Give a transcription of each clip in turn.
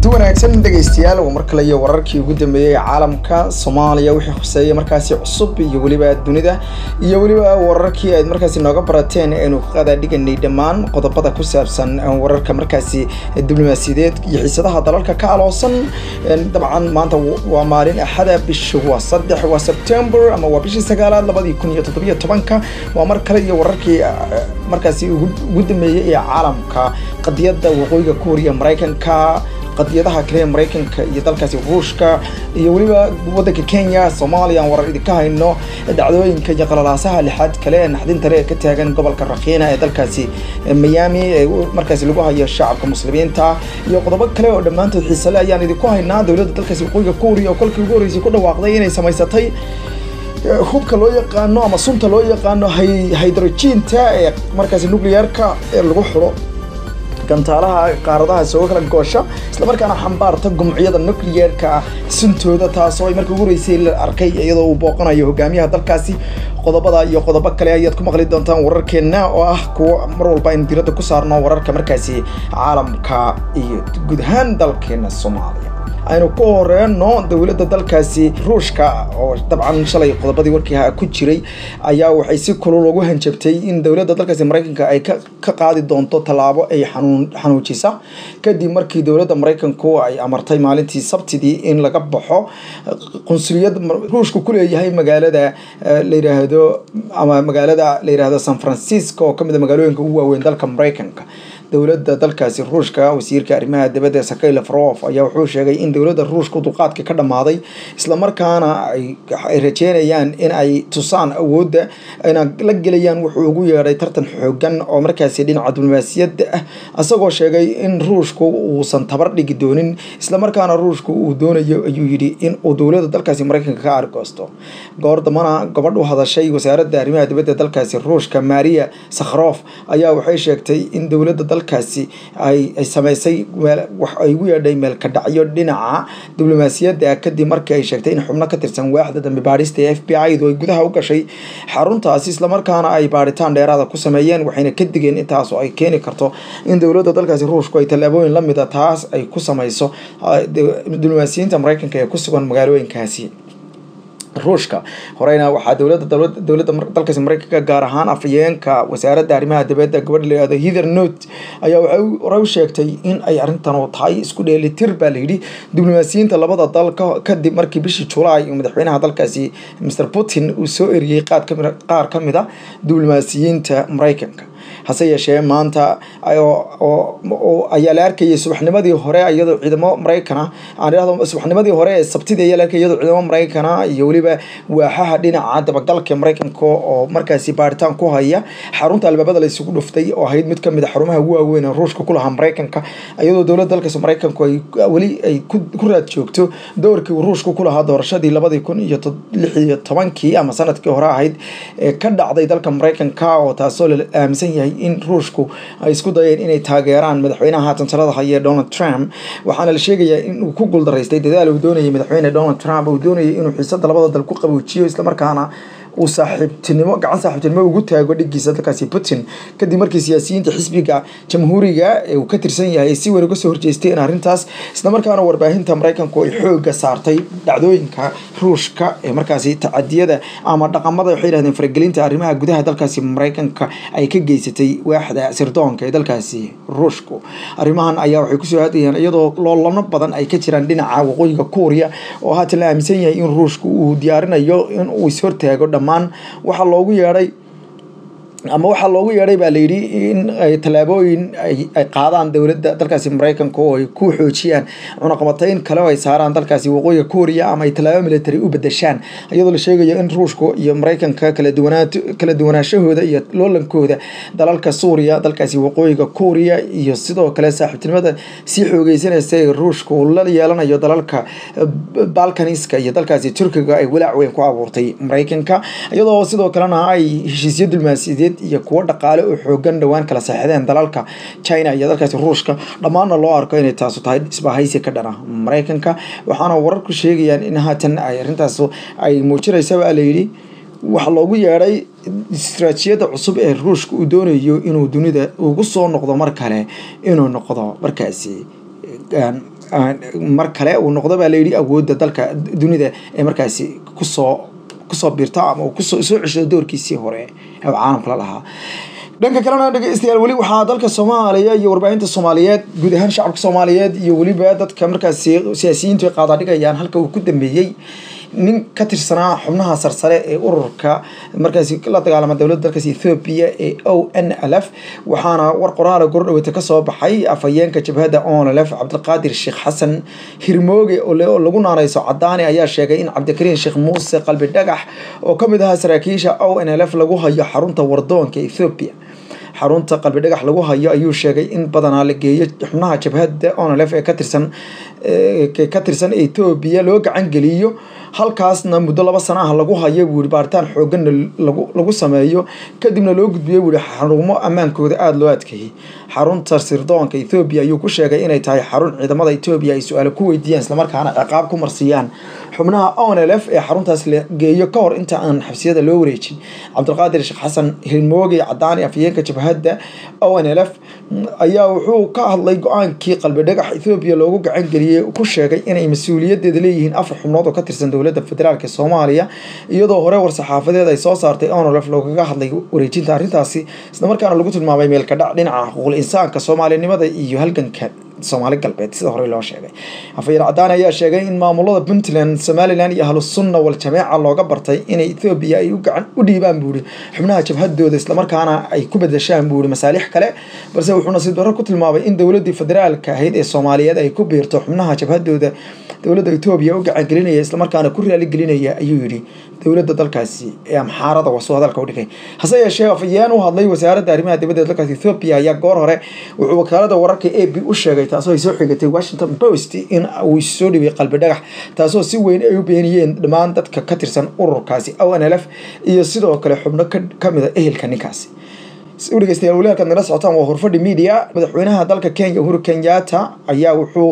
wanaagsan dhegaystayaal waa mar kale iyo wararkii ugu dambeeyey ee caalamka soomaaliya wixii khuseeya markaasi cusub iyo weliba dunida iyo weliba wararkii aad markaasi nooga barateen aynu qadaa dhiganay dhammaan qodobada ku saabsan wararka markaasi diblomaasiyadeed iyo xiisadaha dalalka ka aloosan dabcan maanta waa maalin axada bisha waa saddex waa sebtember ama waa bishii sagaalaad labadii kun iyo toddobiyo tobanka waa mar kale iyo wararkii markaasi ugu dambeeyey ee caalamka qadiyadda waqooyiga kuuriya maraykanka qadiyadaha kale ee maraykanka iyo dalkaasi ruushka iyo weliba waddanka kenya soomaaliya aan warar idinka hayno dhacdooyinka iyo qalalaasaha lixaad kale ee naxdintale ee ka taagan gobolka rakiina ee dalkaasi miami ee markaasi lagu hayo shacabka muslimiinta iyo qodobo kale oo dhammaantood xiisale ayaan idinku haynaa dowladda dalkaasi waqooyiga kuuriya oo kolkii ugu horreysay ku dhawaaqday inay samaysatay hubka loo yaqaano ama sunta loo yaqaano hydrojiinta ee markaasi nuclearka ee lagu xuro gantaalaha qaaradaha sooga kala goosha islamarkaana xambaarta gumciyada nuclearka suntooda taasoo ay markii ugu horeysay la arkay iyadoo uu booqanayo hogaamiyaha dalkaasi qodobada iyo qodobo kale ayaad ku maqli doontaan wararkeena oo ah kuwo mar walba aynu diradda ku saarno wararka markaasi caalamka iyo guud ahaan dalkeena soomaaliya aynu ku horeyno dowladda dalkaasi ruushka oo dabcan shalay qodobadii warkii ku jiray ayaa waxay si kulul ugu hanjabtay in dowladda dalkaasi maraykanka ay ka qaadi doonto tallaabo ay xanuujisa kadib markii dowladda maraykanku ay amartay maalintii sabtidii in laga baxo qunsuliyad ruushka ku leeyahay magaalada la yiraahdo ama magaalada la yiraahdo san francisco oo kamid a magaalooyinka ugu waaweyn dalka maraykanka dowladda dalkaasi ruushka wasiirka arrimaha dibadda sakay lafrof ayaa wuxuu sheegay in dowladda ruushka dulqaadka ka dhammaaday islamarkaana ay rajeynayaan in ay tusaan awoodda ayna la gelayaan wuxuu ugu yeedhay tartan xoogan oo markaasi dhinaca diblomaasiyadda ah isagoo sheegay in ruushku uusan tabar dhigi doonin islamarkaana ruushku uu doonayo ayuu yidhi in uu dowladda dalkaasi maraykanka ka argoosto goor dambana gabadh u hadashay wasaaradda arrimaha dibadda dalkaasi ruushka maria sakhrof ayaa waxay sheegtay in dowladda dalkaasi ay sameysay wax ay ugu yeedhay meelka dhacyo dhinaca diblomaasiyadda kadib markii ay sheegtay in xubno ka tirsan waaxda dambi baadhista ee f b i du ay gudaha u gashay xaruntaasi islamarkaana ay baadhitaan dheeraada ku sameeyeen waxayna ka digeen intaas oo ay keeni karto in dowladda dalkaasi ruushku ay tallaabooyin la mida taas ay ku sameyso diblomaasiyiinta maraykanka ee ku sugan magaalooyinkaasi ruushka horeyna waxaa dowladda dowladda dalkaasi maraykanka gaar ahaan afhayeenka wasaaradda arrimaha dibadda gabadha la yihahdo hither note ayaa waxay hore u sheegtay in ay arrintan oo tahay isku dheelitir baa layidhi diblomaasiyiinta labada dal kadib markii bishii julaay madaxweynaha dalkaasi mr putin uu soo eriyey qaar ka mid a diblomaasiyiinta maraykanka hase yeeshee maanta ayaa la arkayay subaxnimadii hore iyadoo ciidamo maraykana aan idhahdo subaxnimadii hore ee sabtidii ayaa la arkayay iyadoo ciidamo maraykana iyo weliba waaxaha dhinaca dabagalka maraykanka oo markaasi baaritaan ku haya xarunta albaabada la isugu dhuftay oo ahayd mid kamid a xarumaha ugu waaweyn ee ruushka ku lahaa maraykanka iyadoo dowladda dalkaas maraykanku ay weli ay ku raad joogto doorkii uu ruushka ku lahaa doorashadii labadii kun iyo lix iyo tobankii ama sanadkii hore ahayd ee ka dhacday dalka maraykanka oo taasoo la aaminsan yahay in ruushku ay isku dayeen inay taageeraan madaxweynaha haatan talada haya donald trump waxaana la sheegayaa in uu ku guuldaraystay dadaal uu doonayay madaxweyne donald trump uu doonayay inuu xiisada labada dal ku qaboojiyo islamarkaana uu saaxiibtinimo gacan saaxiibtinimo ugu taago dhigiisa dalkaasi putin kadib markii siyaasiyiinta xisbiga jamhuuriga ee uu ka tirsan yahay si weyn uga soo horjeestay in arrintaas islamarkaana warbaahinta maraykanku ay xooga saartay dhacdooyinka ruushka ee markaasi tacadiyada ama dhaqamada waxay yidhahdeen faragelinta arrimaha gudaha dalkaasi maraykanka ay ka geysatay waaxda sirdoonka ee dalkaasi ruushku arrimahan ayaa waxay kusoo hadayeen iyadoo loolano badan ay ka jiraan dhinaca waqooyiga kuuriya oo haatan la aaminsan yahay in ruushku uu diyaarinayo in uu ishortaago dhammaan waxaa loogu yeedhay ama waxaa loogu yeedhay baa layidhi in ay tallaabooyin ay qaadaan dowladda dalkaasi maraykanka oo ay ku xoojiyaan cunaqabatayn kale oo ay saaraan dalkaasi waqooyiga kuuriya ama ay tallaabo military u bedeshaan iyadoo la sheegayo in ruushka iyo maraykanka kala duwanaa kala duwanaashahooda iyo loolankooda dalalka suuriya dalkaasi waqooyiga kuuriya iyo sidoo kale saaxiibtinimada sii xoogeysanaysa ee ruushka uu la yeelanayo dalalka balkaniska iyo dalkaasi turkiga ay walaac weyn ku abuurtay maraykanka iyadoo sidoo kalena ay heshiisyo dulmaasiyadeed iyo kuwo dhaqaale oo xoogan dhowaan kala saxideen dalalka china iyo dalkaasi ruushka dhammaanna loo arko inay taasu tahay isbahaysi ka dhana maraykanka waxaana wararku sheegayaan in haatan ay arrintaas ay muujinaysa baa layidhi waxaa loogu yeedhay istaraatijiyadda cusub ee ruushka uu doonayo inuu dunida ugu soo noqdo mar kale inuu noqdo markaasi mar kale uu noqdo baa layidhi awoodda dalka dunida ee markaasi kusoo kusoo biirta ama uu kusoo soo ceshado doorkiisii hore ee caalamka la lahaa dhanka kalena dhegeystayaal weli waxaa dalka soomaaliya iyo warbaahinta soomaaliyeed guud ahaan shacabka soomaaliyeed iyo weliba dadka markaasi siyaasiyiintu ay qaadaadhigayaan halka uu ku dambeeyey nin ka tirsanaa xubnaha sarsare ee ururka markaasi la dagaalama dowladda dalkaasi ethoobia ee o n l f waxaana war qoraala gordhaweyta kasoo baxay afhayeenka jabhadda o n l f cabdiqaadir sheekh xasan hirmooge oo lagu naanayso cadaani ayaa sheegay in cabdikariin sheekh muuse qalbi dhagax oo kamid ahaa saraakiisha o n l f lagu hayo xarunta wardoonka ethoobia xarunta qalbi dhagax lagu hayo ayuu sheegay in badanaa la geeyo xubnaha jabhadda onlf ee katirsan ka tirsan etoobiya loo gacan geliyo halkaasna muddo laba sana ah lagu hayo buuri baaritaan xooganna lagu sameeyo kadibna loo gudbiyo buuri xarumo ammaankooda aada loo adkeeyey xarunta sirdoonka ethoobiya ayuu ku sheegay inay tahay xarun ciidamada etoobiya ay su-aalo ku weydiiyaan islamarkaana ciqaab ku marsiiyaan xubnaha onlf ee xaruntaas la geeyo ka hor inta aan xabsiyada loo wareejin cabdiqaadir sheekh xasan hilmooge cadaani afhayeenka jabhadda onlf ayaa wuxuu ka hadlay go-aankii qalbi dhagax ethoobiya loogu gacan geliyey ku sheegay inay mas-uuliyadeeda leeyihiin afar xubnood oo ka tirsan dowladda federaalk soomaaliya iyadoo hore war-saxaafadeed ay soo saartay onlf loogaga hadlay wareejinta arrintaasi islamarkaana lagu tilmaamay meelkadhac dhinaca xuquuqul insaanka soomaalinimada iyo halganka soomaali galbeed sida hore loo sheegay afayeen cadaani ayaa sheegay in maamulada puntland somalilan iyo ahlusunna wal jameeca looga bartay inay ethoobiya ay u gacan u dhiibaan buuri xubnaha jabhadooda islamarkaana ay ku bedeshaan buuri masaalix kale balse wuxuu nasiib darro ku tilmaamay in dowladii federaalka ahayd ee soomaaliyeed ay ku biirto xubnaha jabhadooda dowladda etoobiya u gacan gelinaya islamarkaana ku raali gelinaya ayuu yidhi dowladda dalkaasi ee amxaarada wasuu hadalka u dhigay hase yeeshee afayeen u hadlay wasaaradda arrimaha dibadda dalkaasi ethoobia ayaa goor hore wuxuu wakaalada wararka a b u sheegay taasoo ay soo xigatay washington post in uu soo dhibay qalbi dhagax taasoo si weyn ay u beeniyeen dhammaan dadka ka tirsan ururkaasi o n l f iyo sidoo kale xubno kamid a ehelka ninkaasi u dhegeystayaal weli halkaad nala socotaan waa horfadhi media madaxweynaha dalka kenya uhuru kenyatta ayaa wuxuu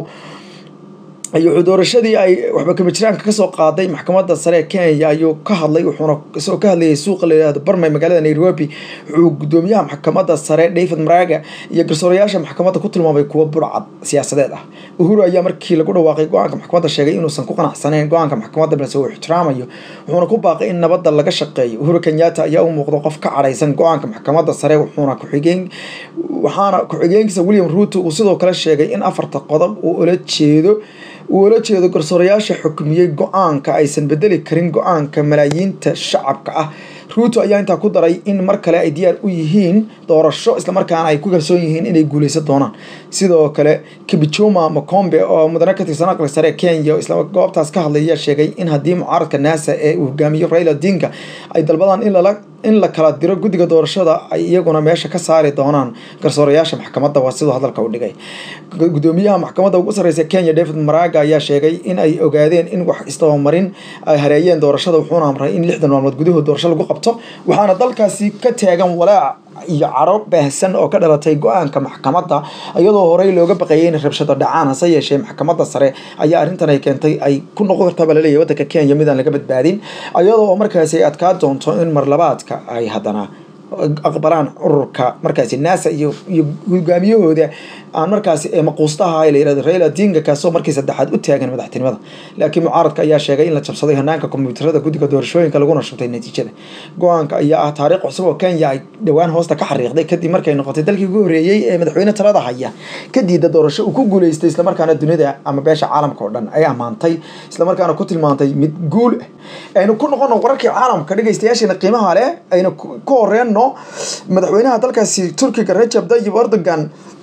wuxuu doorashadii ay waxba kamijiraanka kasoo qaaday maxkamadda sare ee kenya ayuu ka hadlay wuxuuna isagoo ka hadlayay suuqa la yihahdo barmay magaalada nairobi wuxuu gudoomiyaha maxkamadda sare david maraga iyo garsoorayaasha maxkamadda ku tilmaamay kuwo burcad siyaasadeed ah uhuru ayaa markii lagu dhawaaqay go-aanka maxkamadda sheegay inuusan ku qanacsanayn go-aanka maxkamadda balse uu ixtiraamayo wuxuuna ku baaqay in nabadda laga shaqeeyo uhuru kenyatta ayaa u muuqdo qof ka cadhaysan go-aanka maxkamadda sare wuxuuna kuxigeen waxaana ku-xigeenkiisa william ruuto uu sidoo kale sheegay in afarta qodob uu ula jeedo uu ula jeedo garsoorayaasha xukmiyey go-aanka aysan bedeli karin go-aanka malaayiinta shacabka ah ruuto ayaa intaa ku daray in mar kale ay diyaar u yihiin doorasho islamarkaana ay ku kalsoon yihiin inay guuleysan doonaan sidoo kale kibichuma makombe oo mudane ka tirsan aqli sare kenya isla goobtaas ka hadlay ayaa sheegay in haddii mucaaradka naasa ee uu hogaamiyo raila odinga ay dalbadaan in lala in la kala diro guddiga doorashada ay iyaguna meesha ka saari doonaan garsoorayaasha maxkamadda waa siduu hadalka u dhigay gudoomiyaha maxkamadda ugu sarreysa kenya david maraga ayaa sheegay in ay ogaadeen in wax isdabamarin ay hareeyeen doorashada wuxuuna amray in lixdan maalmood gudahood doorasho lagu qabto waxaana dalkaasi ka taagan walaac iyo caro baahsan oo ka dhalatay go-aanka maxkamadda iyadoo horey looga baqayay in rabshado dhacaan hase yeeshee maxkamadda sare ayaa arrintan ay keentay ay ku noqon kartaa baa laleeyahy waddanka kenya midaan laga badbaadin iyadoo markaasi ay adkaa doonto in marlabaadka ay haddana aqbalaan ururka markaasi naasa iyo iyo hogaamiyahooda aan markaasi maquustaha la yirahdo raila odinga kaasoo markii saddexaad u taagan madaxtinimada laakiin mucaaradka ayaa sheegay in la jabsaday hanaanka kombiyuutarada guddiga doorashooyinka laguna shubtay natiijada go-aanka ayaa ah taariikh cusub oo kenya ay dhowaan hoosta ka xariiqday kadib markay noqotay dalkii ugu horreeyey ee madaxweyne talada haya kadiida doorasho uu ku guuleystay islamarkaana dunida ama beesha caalamka oo dhan ay ammaantay islamarkaana ku tilmaantay mid guul ah aynu ku noqono wararkii caalamka dhegeystayaasheena qiimaha leh aynu ku horeenno madaxweynaha dalkaasi turkiga rajab tayyib erdogan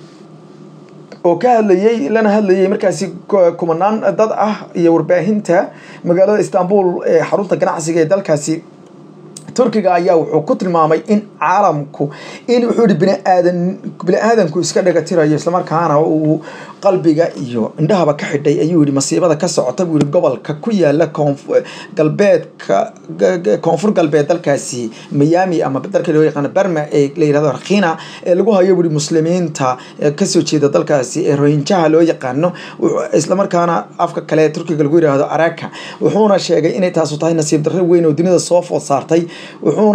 oo ka hadlayey lana hadlayay markaasi kumanaan dad ah iyo warbaahinta magaalada istanbul ee xarunta ganacsiga ee dalkaasi turkiga ayaa wuxuu ku tilmaamay in caalamku in wuxuu yihi biniaadan bini-aadanku iska dhagatirayo islamarkaana uu qalbiga iyo indhahaba ka xidhay ayuu yihi masiibada ka socota buu yihi gobolka ku yaala galbeedka koonfur galbeed dalkaasi miami ama dalka loo yaqaano berma ee la yirahdo rakhina ee lagu hayo buri muslimiinta kasoo jeeda dalkaasi ee rohinjaha loo yaqaano islamarkaana afka kale turkiga lagu yirahdo araka wuxuuna sheegay inay taasu tahay nasiib darro weyn oo dunida soo food saartay wuxuuna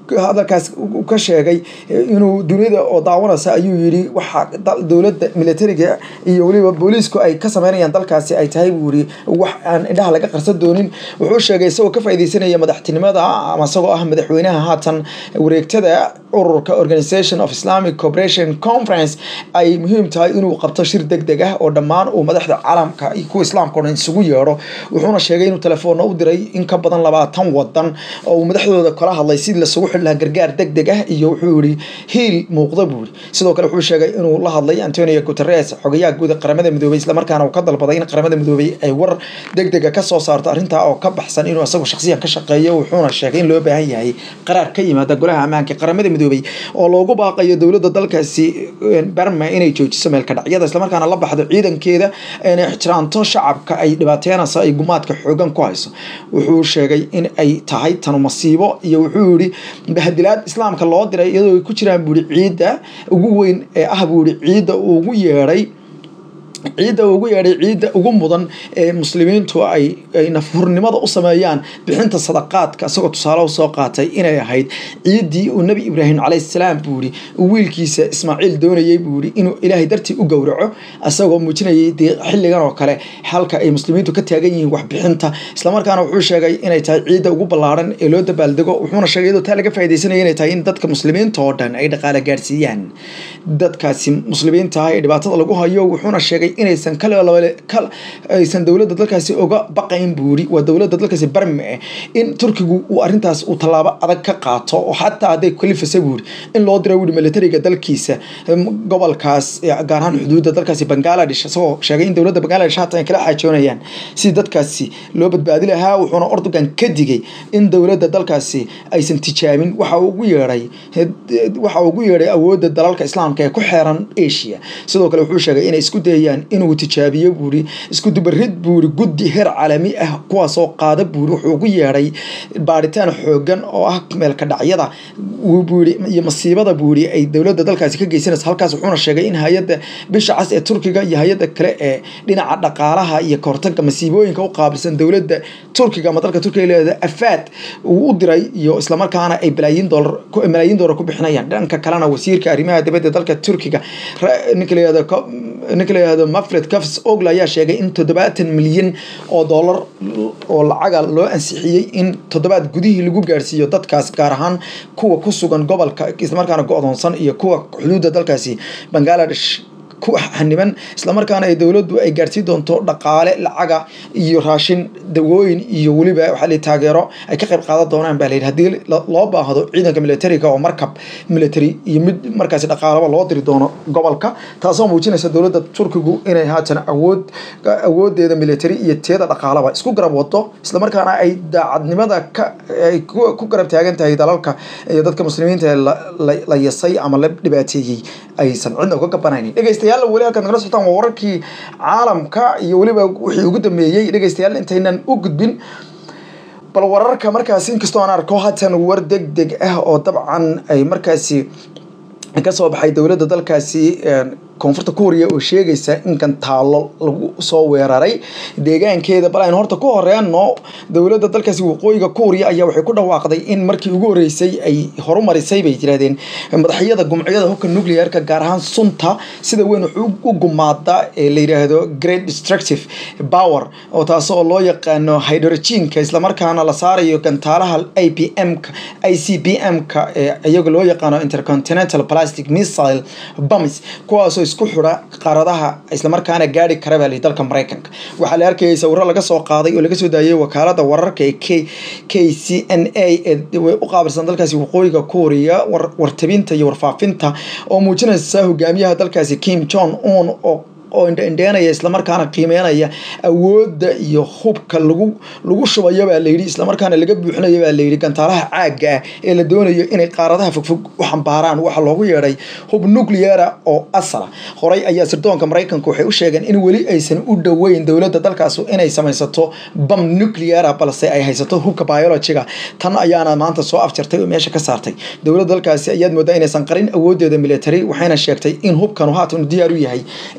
hadalkaas ka sheegay inuu dunida oo daawanaysa ayuu yidhi waxaa dowladda militariga iyo weliba booliisku ay ka sameynayaan dalkaasi ay tahay buu yidhi wax aan indhaha laga qarsan doonin wuxuu sheegay isagoo ka faaideysanaya madaxtinimada ama isagoo ah madaxweynaha haatan wareegtada ururka organisation of islamic corporation conference ay muhiim tahay inuu qabto shir deg deg ah oo dhammaan uu madaxda caalamka iyo kuwa islaamka o dhan isugu yeedho wuxuuna sheegay inuu telefoonna u diray in ka badan labaatan wadan oo uu madaxdooda kala hadlay sidii lasugu xidhi lahaa gargaar deg deg ah iyo wuxuu yihi hiil muuqda buu yihi sidoo kale wuxuu sheegay inuu la hadlay antonio guteres xogayaha guud ee qaramada midoobey islamarkaana uu ka dalbaday in qaramada midoobey ay war deg dega kasoo saarto arrintaa oo ka baxsan inuu isagu shakhsiyan ka shaqeeyo wuxuuna sheegay in loo baahan yahay qaraar ka yimaada golaha ammaanka qaramada midoobey oo loogu baaqayo dowladda dalkaasi barma inay joojiso meelkadhacyada islamarkaana la baxdo ciidankeeda inay ixtiraamto shacabka ay dhibaateynayso ay gumaadka xoogan ku hayso wuxuu sheegay in ay tahay tanu masiibo iyo wuxuu yihi bahadilaad islaamka loo diray iyadoo ay ku jiraan buu yihi ciidda ugu weyn ee ah buu yihi ciidda uu ugu yeedhay ciidda ugu yeedhay ciidda ugu mudan ee muslimiintu ay ay nafhurnimada u sameeyaan bixinta sadaqaadka isagoo tusaale u soo qaatay inay ahayd ciiddii uu nebi ibraahim calayhi salaam buu yihi uu wiilkiisa ismaaciil doonayay buu yihi inuu ilaahay dartii u gowraco isagoo muujinayay dee xilligan oo kale halka ay muslimiintu ka taagan yihiin waxbixinta islamarkaana wuxuu sheegay inay tahay ciidda ugu ballaaran ee loo dabaaldego wuxuuna sheegay iyadoo taa laga faaidaysanaya inay tahay in dadka muslimiinta oo dhan ay dhaqaale gaarsiiyaan dadkaasi muslimiinta ah ee dhibaatada lagu hayo wuxuuna sheegay inaysan aysan dowladda dalkaasi oga baqayn buuri waa dowladda dalkaasi barme eh in turkigu uu arrintaas uu tallaabo adag ka qaato oo xataa hadday kalifasa buuri in loo diro wuuri militariga dalkiisa gobolkaas gaar ahaan xuduudda dalkaasi bangaladesh isagoo sheegay in dowladda bangaladesh haatan ay kala xaajoonayaan si dadkaasi loo badbaadi lahaa wuxuuna ordogan ka digay in dowladda dalkaasi aysan tijaabin waxa uu ugu yeedhay waxa uu ugu yeedhay awoodda dalalka islaamka ee ku xeeran asia sidoo kale wuxuu sheegay inay isku dayayaan inuu tijaabiyo buuri isku dubarid buuri guddi heer caalami ah kuwaasoo qaada buuri wuxuu ugu yeedhay baaritaan xoogan oo ah meelka dhacyada buuri iyo masiibada buuri ay dowladda dalkaasi ka geysanaysa halkaas wuxuuna sheegay in hay-adda bisha cas ee turkiga iyo hay-adda kale ee dhinaca dhaqaalaha iyo kahortaga masiibooyinka u qaabilsan dowladda turkiga ama dalka turkiga leeda afaad uu u diray iyo islamarkaana ay balaayiin doolar malaayiin doolar ku bixinayaan dhanka kalena wasiirka arrimaha dibadda dalka turkiga ninka layihahdo ninka la yihahdo mafred cafs ogl ayaa sheegay in toddobaatan milyan oo dollar oo lacaga loo ansixiyey in toddobaad gudihii lagu gaarsiiyo dadkaas gaar ahaan kuwa ku sugan gobolka islamarkaana go-doonsan iyo kuwa xuduudda dalkaasi bangaladesh ku xaniban islamarkaana ay dowladdu ay gaarsiin doonto dhaqaale lacaga iyo raashin dawooyin iyo weliba waxaa la taageero ay ka qayb qaadan doonaan baa layidhi haddii loo baahdo ciidanka militariga oo markab military iyo mid markaasi dhaqaalaba loo diri doono gobolka taasoo muujinaysa dowladda turkigu inay haatan awood awoodeeda military iyo teeda dhaqaalaba isku garab wado islamarkaana ay daacadnimada ka ay ku garab taagan tahay dalalka iyo dadka muslimiinta ee la yasay ama la dhibaateeyey aysan cidna uga gabanaynin dhegeystayaal weli halkaad nagala socotaan waa wararkii caalamka iyo weliba wixii ugu dambeeyey dhegeystayaal intaynan u gudbin bal wararka markaasi inkastoo aan arko haatan war deg deg ah oo dabcan ay markaasi kasoo baxay dowladda dalkaasi koonfurta kuuriya oo sheegaysa in gantaalo lagu soo weeraray deegaankeeda bal aynu horta ku horeyno dowladda dalkaasi waqooyiga kuuriya ayaa waxay ku dhawaaqday in markii ugu horeysay ay horumarisay bay yirahdeen madaxyada gumciyada hubka nuclearka gaar ahaan sunta sida weyn wuxuu u gumaada ee la yidhaahdo great destructive power oo taas oo loo yaqaano hydrogenka islamarkaana la saarayo gantaalaha i p m ka i c p m ka ee iyaga loo yaqaano intercontinental plastic missile bums kuwaasoo isku xidha qaaradaha islamarkaana gaari kara baa dalka maraykanka waxaa la arkayay sawiro laga soo qaaday oo laga soo daayay wakaalada wararka ee k k c n a ee u qaabilsan dalkaasi waqooyiga kuuriya wartabinta iyo warfaafinta oo muujinaysa hogaamiyaha dalkaasi kim jong un oo oo indhendheenaya islamarkaana qiimeynaya awoodda iyo hubka lagu lagu shubayo baa layidhi islamarkaana laga buuxinayo baa layidhi gantaalaha caagga ah ee la doonayo inay qaaradaha fogfog u xambaaraan waxaa loogu yeedhay hub nucleara oo asala horey ayaa sirdoonka maraykanka waxay u sheegeen in weli aysan u dhoweyn dowladda dalkaas inay samaysato bam nucleara balse ay haysato hubka biologiga tan ayaana maanta soo afjartay oo meesha ka saartay dowladda dalkaasi ayaad moodaa inaysan qarin awoodeeda military waxayna sheegtay in hubkanu haatan diyaar u yahay inuu dhexda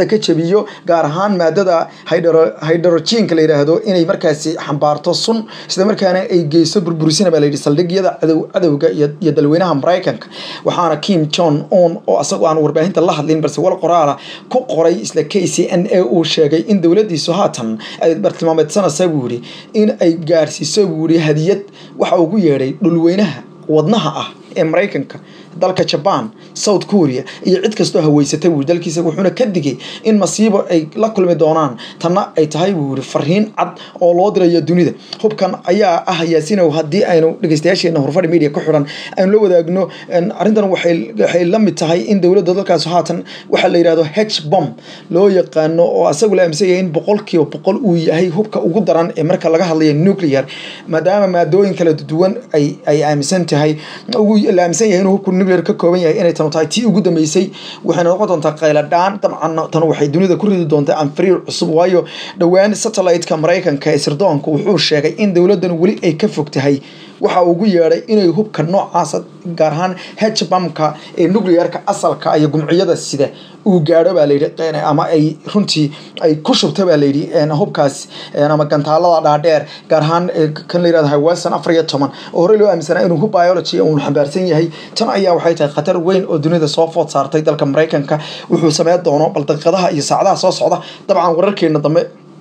ka jabiyo gaar ahaan maadada hydrogenka la yidhaahdo inay markaasi xambaarto sun isla markaana ay geyso burburisina baa layidhi saldhigyada cadow cadowga iyo dalweynaha maraykanka waxaana kim jon un oo asagoo aan warbaahinta la hadlin balse wal qoraala ku qoray isla k c n a uu sheegay in dowladiisu haatan ay bartilmaameedsanaysa buu yihi in ay gaarsiiso buu yihi hadiyad waxa ugu yeedhay dhulweynaha wadnaha ah ee maraykanka dalka jaban south korea iyo cid kastoo haweysatay buu dalkiisa wuxuuna ka digay in masiibo ay la kulmi doonaan tanna ay tahay buu yiri fariin cad oo loo dirayo dunida hubkan ayaa ah yaasinow haddii aynu dhegeystayaasheena horfadhi media ku xiran aynu la wadaagno arrintan waxay la mid tahay in dowladda dalkaas haatan waxaa la yidhahdo h bom loo yaqaano oo asagu la aaminsan yahay in boqolkiiba boqol uu yahay hubka ugu daran ee marka laga hadlayo nuclear maadaama maadooyin kala duwan ay ay aaminsan tahay la aaminsan yahay inuu hubku nuclear ka kooban yahay inay tanu tahay tii ugu dambeysay waxayna noqon doontaa qayladhaan dabcan tan waxay dunida ku ridi doontaa anfariir cusub waayo dhowaan satellite-ka maraykanka ee sirdoonka wuxuu sheegay in dowladdan weli ay ka fog tahay waxa ugu yeedhay inay hubka noocaasa gaar ahaan hbamka ee nuclearka asalka iyo gumciyada sida uu gaadho baa layidhi ama ay runtii ay ku shubta baa layidhi hubkaas ama gantaalada dhaadheer gaar ahaan kan la yirahdo hawaasan afar iyo toban oo horey loo aaminsanaa inuu hub biology uu xambaarsan yahay tan ayaa waxay tahay khatar weyn oo dunida soo food saartay dalka maraykanka wuxuu sameyn doono bal daqiiqadaha iyo saacadaha soo socda dabcan wararkeena dambe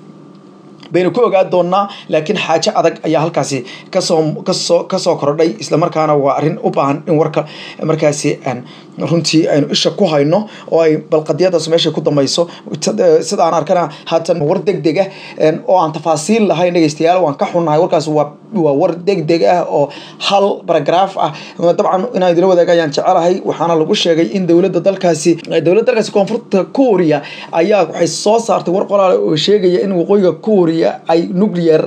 baynu ku ogaa doonaa laakiin xaajo adag ayaa halkaasi kasoo kasoo kasoo kordhay islamarkaana waa arrin u baahan in warka markaasi runtii aynu isha ku hayno oo ay balqadiyadaas meesha ku dambayso sida aan arkana haatan war deg deg ah oo aan tafaasiil lahayn dhegeystayaal waan ka xunnahay warkaas waa waa war deg deg ah oo hal baragraaf ah dabcan inaan idila wadaaga ayaan jecelahay waxaana lagu sheegay in dowladda dalkaasi dowladda dalkaasi koonfurta kuuriya ayaa waxay soo saartay war qoraale oo sheegaya in waqooyiga kuuriya ay nuclear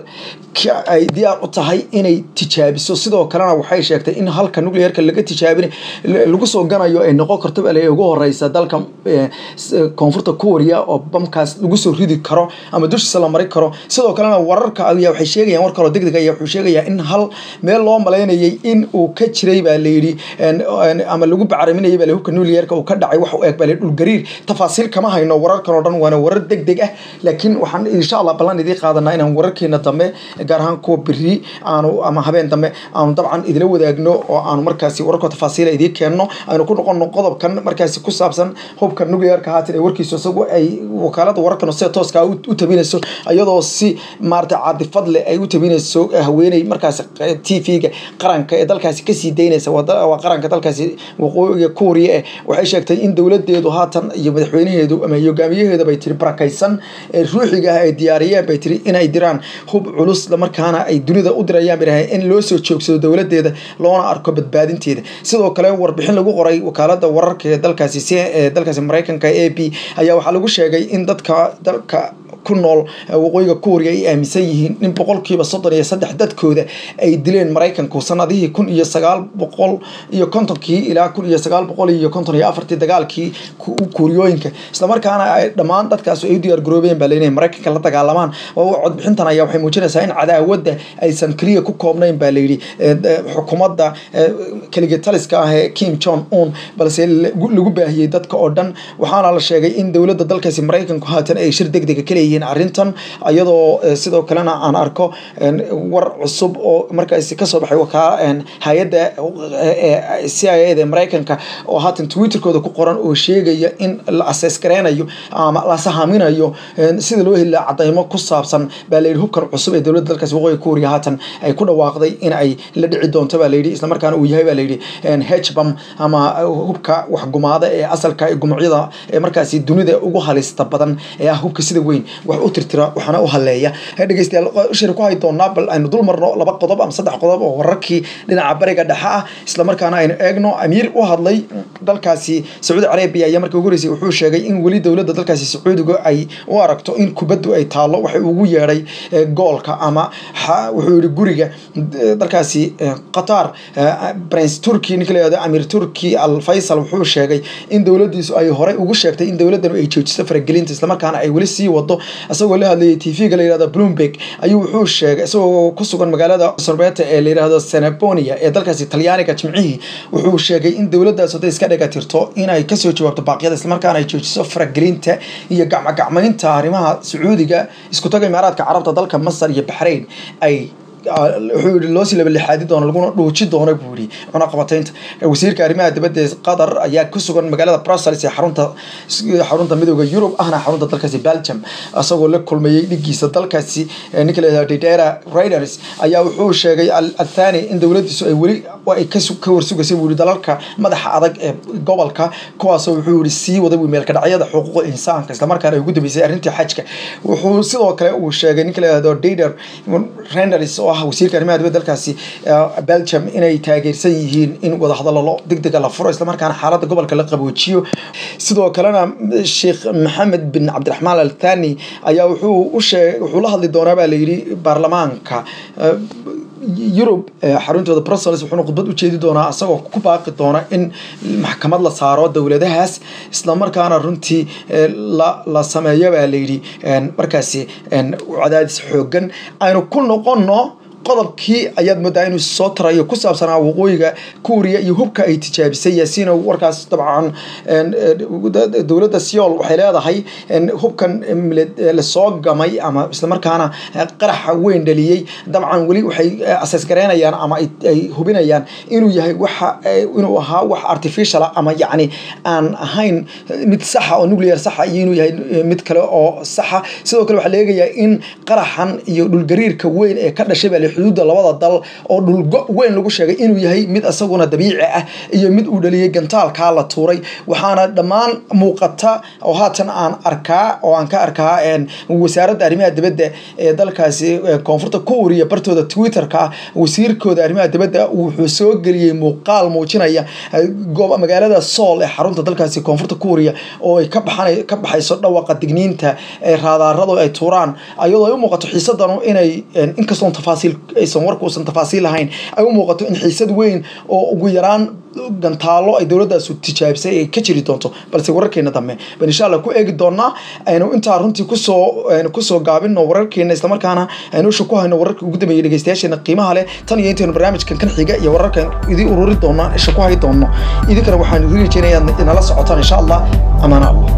ay diyaar u tahay inay tijaabiso sidoo kalena waxay sheegtay in halka nuclearka laga tijaabin lagu soo ganayo ay noqon karto bale ugu horeysa dalka koonfurta kuuriya oo bamkaas lagu soo ridi karo ama dushiisa la mari karo sidoo kalena wararka ayaa waxay sheegayaan war kaloo degdeg ayaa wuxuu sheegayaa in hal meel loo malaynayay in uu ka jiray baa layidhi ama lagu bacraminayay bale hubka nuclearka uu ka dhacay wax u eg bale dhulgariir tafaasiil kama hayno wararkan oo dhan waana warar deg deg ah laakiin waxaan insha allah ballan idii qaadanaa inaan wararkeena dambe gaar ahaan kuwa beri aanu ama habeen dambe aanu dabcan idila wadaagno oo aanu markaasi wararka tafaasiila idii keenno aynu ku noqono qodobkan markaasi ku saabsan hubka nuclearka haatan ee warkiisu isagu ay wakaalada wararkan sida tooska u tabinayso iyadoo si maarata caadifad leh ay u tabinayso haweeney markaasi t v-ga qaranka ee dalkaasi kasii daynaysa waa qaranka dalkaasi waqooyiga kuuriya eh waxay sheegtay in dowladeedu haatan iyo madaxweynaheedu ama hogaamiyaheeda bay tiri barakaysan ee ruuxiga ah ay diyaariyeen bay tiri inay diraan hub culus markaana ay dunida u dirayaan bay in loo soo joogsado dowladeeda loona arko badbaadinteeda sidoo kale warbixin lagu qoray wakaalada wararka ee dalkaasi ee dalkaasi maraykanka a b ayaa waxaa lagu sheegay in dadka dalka ku nool waqooyiga kuuriya ay aaminsan yihiin in boqolkiiba soddon iyo saddex dadkooda ay dileen maraykanku sanadihii kun iyo sagaal boqol iyo kontonkii ilaa kun iyo sagaal boqol iyo konton iyo afartii dagaalkii kuuriyooyinka islamarkaana ay dhammaan dadkaas ay u diyaar garoobeen baa leeyahay maraykanka la dagaalamaan codbixintan ayaa waxay muujinaysaa in cadaawadda aysan keliya ku koobnayn baa layidhi xukuumadda keliga taliska ah ee kim jon un balse lagu baahiyey dadka oo dhan waxaana la sheegay in dowladda dalkaasi maraykanku haatan ay shir deg dega ka leeyihiin arrintan iyadoo sidoo kalena aan arko war cusub oo markaasi kasoo baxay wakaa hay-adda c i a da maraykanka oo haatan twitterkooda ku qoran oo sheegaya in la asees gareynayo ama la sahaminayo sida loo heli laha cadaymo ku saabsan baa layidhi hubkan cusub ee dowladda dalkaasi waqooyiga kuuriya haatan ay ku dhawaaqday in ay la dhici doonto baa layidhi islamarkaana uu yahay baa layidhi hbam ama hubka waxgumaada ee asalka ee gumucyada ee markaasi dunida ugu halista badan ee ah hubka sida weyn wax u tirtira waxaana u haleeya dhegeystayaal shir ku hay doonaa bal aynu dul marno laba qodob ama saddex qodob oo wararkii dhinaca bariga dhexe ah islamarkaana aynu eegno amiir u hadlay dalkaasi sacuudi carabiya ayaa markii ugu horeysay wuxuu sheegay in weli dowladda dalkaasi sacuudiga ay u aragto in kubaddu ay taallo waxay ugu yeedhay goolka ama wuxuu yihi guriga dalkaasi qatar prince turkey ninka la yihahdo amiir turkey al faysal wuxuu sheegay in dowladdiisu ay horey ugu sheegtay in dowladdan ay joojiso faragelinta islamarkaana ay weli sii wado isagoo la hadlayay tv-ga la yihahdo bloomberg ayuu wuxuu sheegay isagoo ku sugan magaalada sorbeta ee la yihahdo senabonia ee dalkaasi talyaaniga jimcihii wuxuu sheegay in dowladdaas hadday iska dhiga tirto inay kasoo jawaabto baaqyada islamarkaana ay joojiso faragelinta iyo gacmogacmaynta arrimaha sacuudiga isku taga imaaraadka carabta dalka masar iyo baxrayn ay wuxuu yihi loosii labalixaadi doono laguna dhuuji doono buu yihi cunaqabataynta wasiirka arrimaha dibadda ee qatar ayaa ku sugan magaalada brussels ee xarunta xarunta midooda yurub ahna xarunta dalkaasi belgium isagoo la kulmayey dhigiisa dalkaasi ninka la yihahdo didera riders ayaa wuxuu sheegay athani in dowladiisu ay weli ay ka warsugaysay buu yihi dalalka madaxa adag ee gobolka kuwaasoo wuxuu yihi sii waday meelka dhacyada xuquuqda insaanka islamarkaana ay ugu dambeysay arrintii xajka wuxuu sidoo kale uu sheegay ninka la yihahdo dider renders oo ah wasiirka arrimaha dibadda dalkaasi belgium inay taageersan yihiin in wadahadallo degdega la furo islamarkaana xaaladda gobolka la qaboojiyo sidoo kalena sheekh maxamed bin cabdiraxmaan al thani ayaa wuxuu u sheeg wuxuu la hadli doonaa baa la yidhi baarlamaanka yurub xaruntooda brussels wuxuuna khudbad u jeedi doonaa isagoo ku baaqi doona in maxkamad la saaro dowladahaas islamarkaana runtii la sameeyo baa layidhi markaasi cadaadis xoogan aynu ku noqono qodobkii ayaad moodaa inuu soo tarayo ku saabsanaa waqooyiga kuuriya iyo hubka ay tijaabisay yaasiin warkaas dabcan dowladda seol waxay leedahay hubkan lasoo gamay ama islamarkaana qaraxa weyn dhaliyey dabcan weli waxay aseesgareynayaan ama ay hubinayaan inuu yahay waxa inuu ahaa wax artificial ama yacni aan ahayn mid saxa oo nuclear saxa iyo inuu yahay mid kale oo saxa sidoo kale waxaa la eegayaa in qaraxan iyo dhulgariirka weyn ee ka dhashay baa xuduudda labada dal oo dhulgo weyn lagu sheegay inuu yahay mid isaguna dabiici ah iyo mid uu dhaliyey gantaalkaa la tuuray waxaana dhammaan muuqata oo haatan aan arkaa oo aan ka arkaa wasaaradda arrimaha dibadda ee dalkaasi koonfurta kuuriya bartooda twitterka wasiirkooda arrimaha dibadda wuxuu soo geliyey muuqaal muujinaya magaalada sool ee xarunta dalkaasi koonfurta kuuriya oo ay ka baxayso dhawaqa digniinta ee raadaaradu ay tuuraan ayadoo ay u muuqato xiisadanu inay inkastoon tafaasiil aysan warkuusan tafaasiil lahayn ay u muuqato in xiisad weyn oo ugu yaraan gantaalo ay dowladaasu tijaabisay ay ka jiri doonto balse wararkeena dambe ban insha allah ku eegi doonaa aynu intaa runtii kusoo aynu kusoo gaabino wararkeena islamarkaana aynu isha ku hayno wararka ugu dambeeyay dhegeystayaasheena qiimaha leh tan iyo intaynu barnaamijkan kan xiga iyo wararkan idin ururi doonaa isha ku hay doono idinkana waxaan idin rajeynayaa inala socotaan insha allah amaana allah